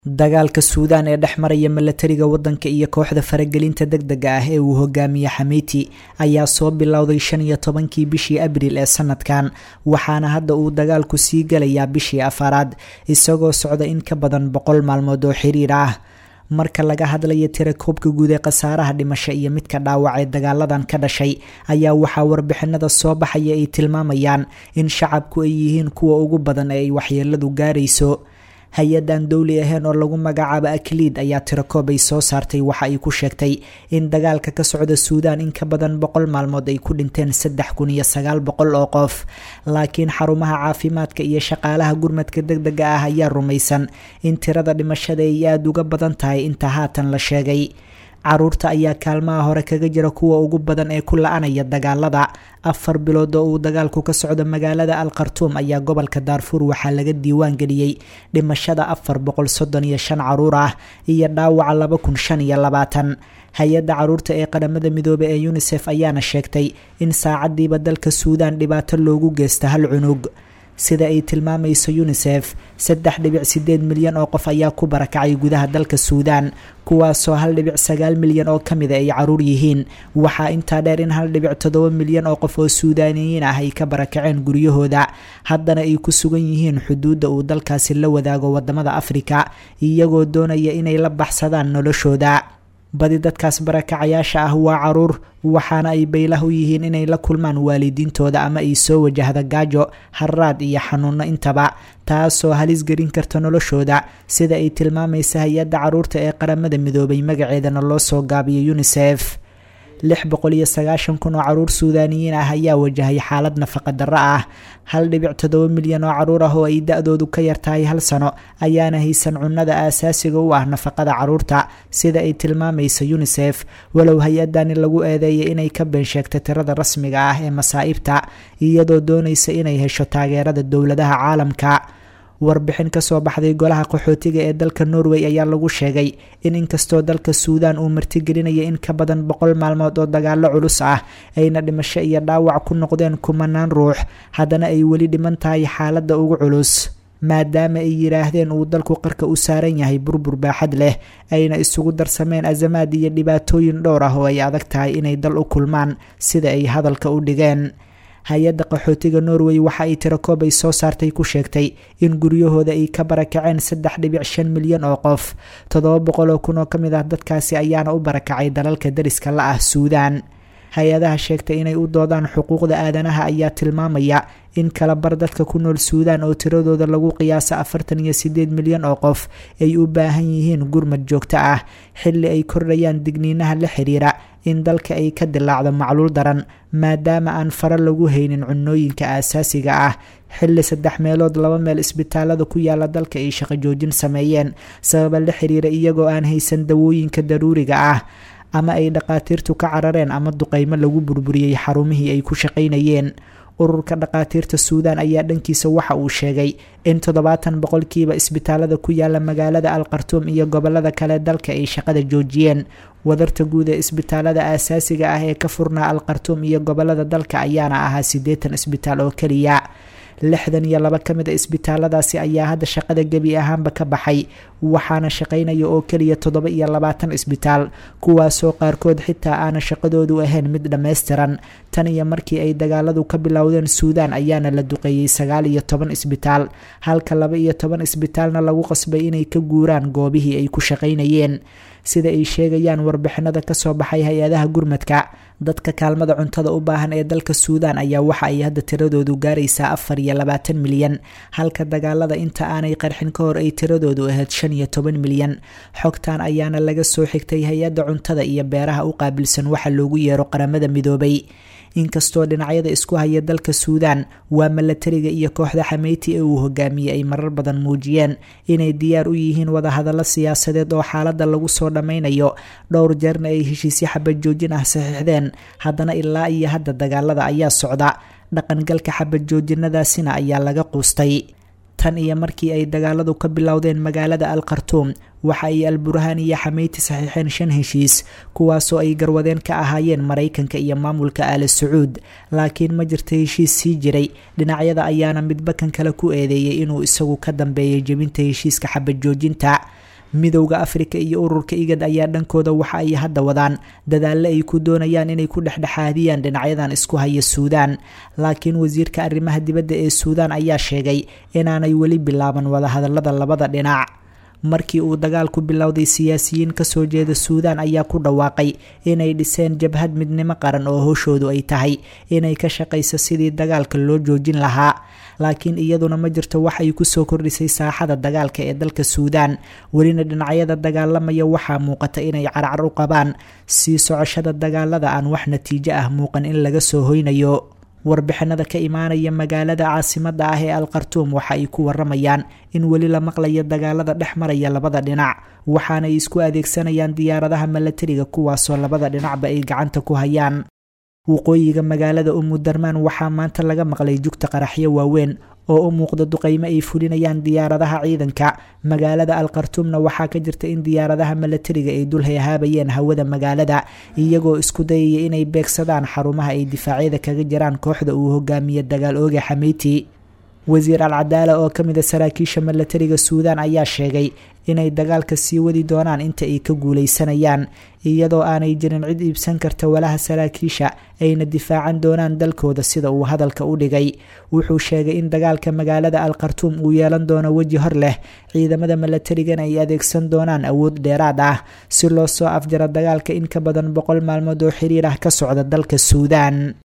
dagaalka suudaan ee dhex maraya milatariga waddanka iyo kooxda faragelinta deg dega ah ee uu hogaamiye xamiiti ayaa soo bilowday shan iyo tobankii bishii abriil ee sanadkan waxaana hadda uu dagaalku sii galayaa bishii afaraad isagoo socda in ka badan boqol maalmood oo xiriir ah marka laga hadlayo tira koobka guud ee khasaaraha dhimasho iyo midka dhaawac ee dagaaladan ka dhashay ayaa waxaa warbixinada soo baxaya ay tilmaamayaan in shacabku ay yihiin kuwa ugu badan ee ay waxyeeladu gaarayso hay-adan dowli ahayn oo lagu magacaabo akliid ayaa tirakoob ay soo saartay waxa ay ku sheegtay in dagaalka ka socda suudaan in ka badan boqol maalmood ay ku dhinteen saddex kun iyo sagaal boqol oo qof laakiin xarumaha caafimaadka iyo shaqaalaha gurmadka deg dega ah ayaa rumaysan in tirada dhimashada ay aada uga badan tahay inta haatan la sheegay caruurta ayaa kaalmaha hore kaga jira kuwa ugu badan ee ku la-anaya dagaalada afar bilood oo uu dagaalku ka socdo magaalada al khartuum ayaa gobolka daarfuur waxaa laga diiwaan geliyey dhimashada afar boqol soddon iyo shan caruur ah iyo dhaawaca laba kun shan iyo labaatan hay-adda caruurta ee qaramada midoobe ee unisef ayaana sheegtay in saacadiiba dalka suudaan dhibaato loogu geysta hal cunug sida ay tilmaamayso unisef saddex dhibic sideed milyan oo qof ayaa ku barakacay gudaha dalka suudaan kuwaasoo hal dhibic sagaal milyan oo ka mida ay caruur yihiin waxaa intaa dheer in hal dhibic toddoba milyan oo qof oo suudaaniyiin ah ay ka barakaceen guryahooda haddana ay ku sugan yihiin xuduudda uu dalkaasi la wadaago wadamada afrika iyagoo doonaya inay la baxsadaan noloshooda badi dadkaas barakacayaasha ah waa caruur waxaana ay baylah u yihiin inay la kulmaan waalidiintooda ama ay soo wajahda gaajo haraad iyo xanuuno intaba taasoo halis gelin karta noloshooda sida ay tilmaamaysa hay-adda caruurta ee qaramada midoobay magaceedana loo soo gaabiyay unisef lix boqol iyo sagaashan kun oo caruur suudaaniyiin ah ayaa wajahay xaalad nafaqa darro ah hal dhibic toddoba milyan oo caruur ah oo ay da-doodu ka yartahay hal sano ayaana haysan cunnada aasaasiga u ah nafaqada caruurta sida ay tilmaamaysa unisef walow hay-adani lagu eedeeyay inay ka been sheegta tirada rasmiga ah ee masaa'ibta iyadoo doonaysa inay hesho taageerada dowladaha caalamka warbixin kasoo baxday golaha qaxootiga ee dalka norway ayaa lagu sheegay in inkastoo dalka suudaan uu martigelinaya in ka badan boqol maalmood oo dagaalo culus ah ayna dhimasho iyo dhaawac ku noqdeen kumanaan ruux haddana ay weli dhiman tahay xaaladda ugu culus maadaama ay yidhaahdeen uu dalku qarka u saaran yahay burbur baaxad leh ayna isugu darsameen azamaad iyo dhibaatooyin dhowr ah oo ay adag tahay inay dal u kulmaan sida ay hadalka u dhigeen hay-adda qaxootiga norway waxa ay tirakoob ay soo saartay ku sheegtay in guryahooda ay ka barakaceen saddex dhibic shan milyan oo qof toddoba boqol oo kun oo ka mid ah dadkaasi ayaana u barakacay dalalka dariska la ah suudaan hay-adaha sheegtay inay u doodaan xuquuqda aadanaha ayaa tilmaamaya in kala bar dadka ku nool suudaan oo tiradooda lagu qiyaasa afartan iyo sideed milyan oo qof ay u baahan yihiin gurmad joogto ah xilli ay kordhayaan digniinaha la xiriira in dalka ay ka dilaacdo macluul daran maadaama aan fara lagu haynin cunooyinka aasaasiga ah xilli saddex meelood laba meel isbitaalada ku yaala dalka ay shaqo joojin sameeyeen sababa la xiriira iyagoo aan haysan dawooyinka daruuriga ah ama ay dhaqaatiirtu ka carareen ama duqeymo lagu burburiyey xarumihii ay ku shaqaynayeen ururka dhaqaatiirta suudaan ayaa dhankiisa waxa uu sheegay in toddobaatan boqolkiiba isbitaalada ku yaala magaalada al khartuum iyo gobolada kale dalka ay shaqada joojiyeen wadarta guud ee isbitaalada aasaasiga ah ee ka furnaa al khartuum iyo gobolada dalka ayaana ahaa siddeetan isbitaal oo keliya lixdan iyo laba ka mid a isbitaaladaasi ayaa hadda shaqada gebi ahaanba ka baxay waxaana shaqaynaya oo keliya toddoba iyo labaatan isbitaal kuwaasoo qaarkood xitaa aana shaqadoodu ahayn mid dhammaystiran tan iyo markii ay dagaaladu ka bilowdeen suudaan ayaana la duqeeyey sagaal iyo toban isbitaal halka laba iyo toban isbitaalna lagu qasbay inay ka guuraan goobihii ay ku shaqaynayeen sida ay sheegayaan warbixinada kasoo baxay hay-adaha gurmadka dadka kaalmada cuntada u baahan ee dalka suudaan ayaa waxa ay hadda tiradoodu gaaraysaa afar iyo labaatan milyan halka dagaalada inta aanay qarxin ka hor ay tiradoodu ahayd shan iyo toban milyan xogtan ayaana laga soo xigtay hay-adda cuntada iyo beeraha u qaabilsan waxa loogu yeero qaramada midoobay inkastoo dhinacyada isku haya dalka suudaan waa milatariga iyo kooxda xameyti ee uu hogaamiyey ay marar badan muujiyeen inay diyaar u yihiin wadahadallo siyaasadeed oo xaaladda lagu soo dhammaynayo dhowr jeerna ay heshiisyo xabad joojin ah saxiixdeen haddana ilaa iyo hadda dagaalada ayaa socda dhaqangalka xabad joojinadaasina ayaa laga quustay tan iyo markii ay dagaaladu ka bilowdeen magaalada al khartuum waxa ay alburhaan iyo xameyti saxiixeen shan heshiis kuwaasoo ay garwadeen ka ahaayeen maraykanka iyo maamulka aala sacuud laakiin ma jirta heshiis sii jiray dhinacyada ayaana midba kan kale ku eedeeyey inuu isagu ka dambeeyay jebinta heshiiska xabad joojinta midowda afrika iyo ururka igad ayaa dhankooda waxa ay hadda wadaan dadaalle ay ku doonayaan inay ku dhexdhexaadiyaan dhinacyadan isku haya suudaan laakiin wasiirka arrimaha dibadda ee suudaan ayaa sheegay inaanay weli bilaaban wadahadalada labada dhinac markii uu dagaalku bilowday siyaasiyiin kasoo jeeda suudaan ayaa ku dhawaaqay inay dhiseen jabhad midnimo qaran oo howshoodu ay tahay inay ka shaqayso sidii dagaalka loo joojin lahaa laakiin iyaduna ma jirto wax ay kusoo kordhisay saaxada dagaalka ee dalka suudaan welina dhinacyada dagaalamaya waxaa muuqata inay carcar u qabaan sii socoshada dagaalada aan wax natiijo ah muuqan in laga soo hoynayo warbixinada ka imaanaya magaalada caasimada ah ee alkhartuum waxa ay ku waramayaan in weli la maqlayo dagaalada dhex maraya labada dhinac waxaanay isku adeegsanayaan diyaaradaha milatariga kuwaasoo labada dhinacba ay gacanta ku hayaan waqooyiga magaalada umudarmaan waxaa maanta laga maqlay jugta qaraxyo waaweyn oo u muuqda duqeymo ay fulinayaan diyaaradaha ciidanka magaalada alkhartuumna waxaa ka jirta in diyaaradaha milatariga ay dul hayhaabayeen hawada magaalada iyagoo isku dayaya inay beegsadaan xarumaha ay difaacyada kaga jiraan kooxda uu hogaamiye dagaal ooga xameyti wasiir alcadaala oo ka mid a saraakiisha milatariga suudaan ayaa sheegay inay dagaalka sii wadi doonaan inta ay ka guuleysanayaan iyadoo aanay jirin cid iibsan karta walaha saraakiisha ayna difaacan doonaan dalkooda sida uu hadalka u dhigay wuxuu sheegay in dagaalka magaalada alkhartuum uu yeelan doono weji hor leh ciidamada milatarigana ay adeegsan doonaan awood dheeraad ah si loo soo afjaro dagaalka in ka badan boqol maalmood oo xiriir ah ka socda dalka suudaan